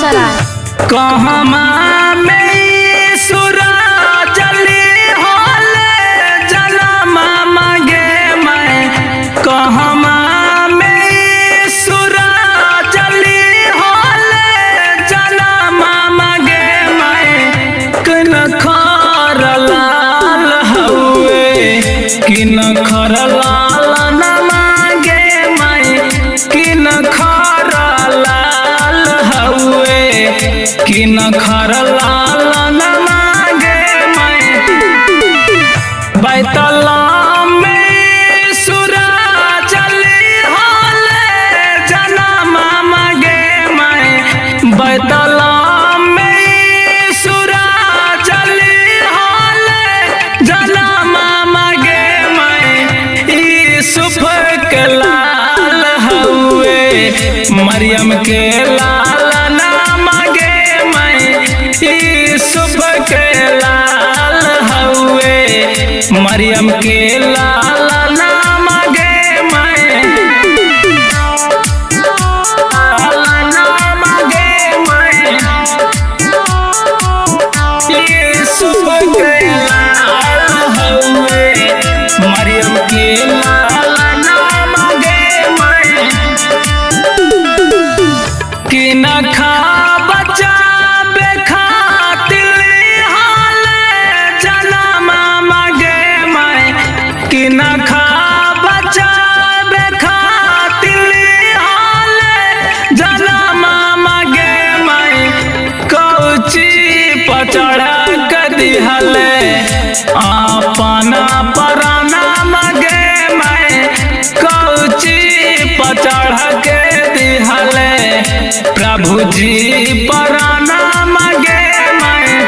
सराय कहमा में सुरा जली होले जनमा मांगे मैं कहमा में सुरा जली होले जनमा मांगे मैं किन खर लाल हउए किन खर लाल न मांगे मैं किन खर लाल हउए किन खर लाल न मांगे मैं बैतला में सुरा चली होले जनमा मांगे मैं बैतला में सुरा चली होले जनमा मांगे मैं यूसुफ के लाल हउए मरियम के लाल ना मांगे मैं यूसुफ के लाल हउए मरियम के लाल ना मांगे मैं लाल ना मांगे मैं यूसुफ के लाल हउए मरियम के लाल ना मांगे मैं कि न खा बचा बेखातिल हाल जनमा मांगे मैं कि न खा बचा बेखातिल हाल जनमा मांगे मैं कौची पचड़ा कदी हले अपना पराना मांगे मैं कौची पचड़ के दिहले प्रभु जी पराना मांगे मैं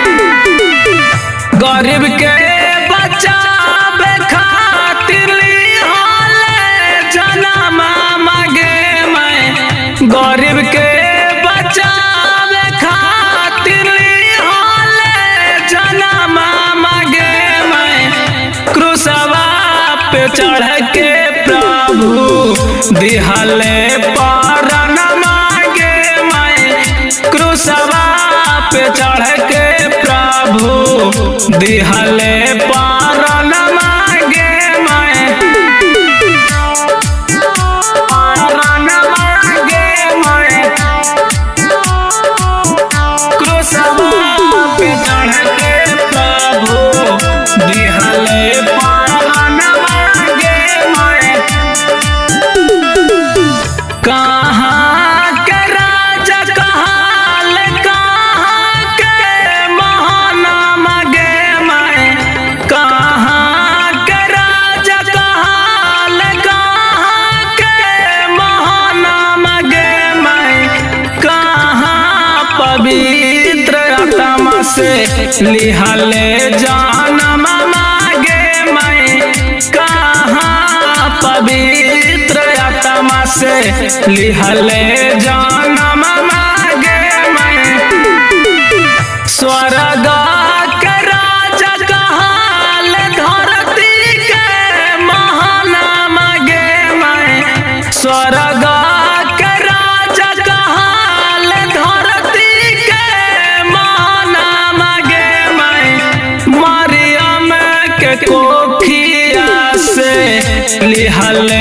गरीब के बच्चा खातिर हाले जनमा मांगे मैं गरीब के बच्चा खातिर हाले जनमा मांगे मैं क्रूसवा पे चढ़ के प्रभु दिहले पारन मांगे मैं क्रूसवा पे चढ़ के प्रभु दिहले पारन मांगे मैं पारन मांगे मैं क्रूसवा पे चढ़ के प्रभु दिहले पारन मांगे मैं कहाँ के राजा कहाल कहाँ के महान मगे मैं कहाँ के राजा कहाल कहाँ के महान मगे मैं कहाँ पवित्र आत्मा से लिहले जानम मागे मैं कहाँ पवित्र आत्मा से लिहले जानम मागे मैं स्वर्ग के राजा कहाल धरती के महान मागे मैं स्वर्ग के राजा कहाल धरती के महान मागे मैं मरियम के कोखिया से लिहले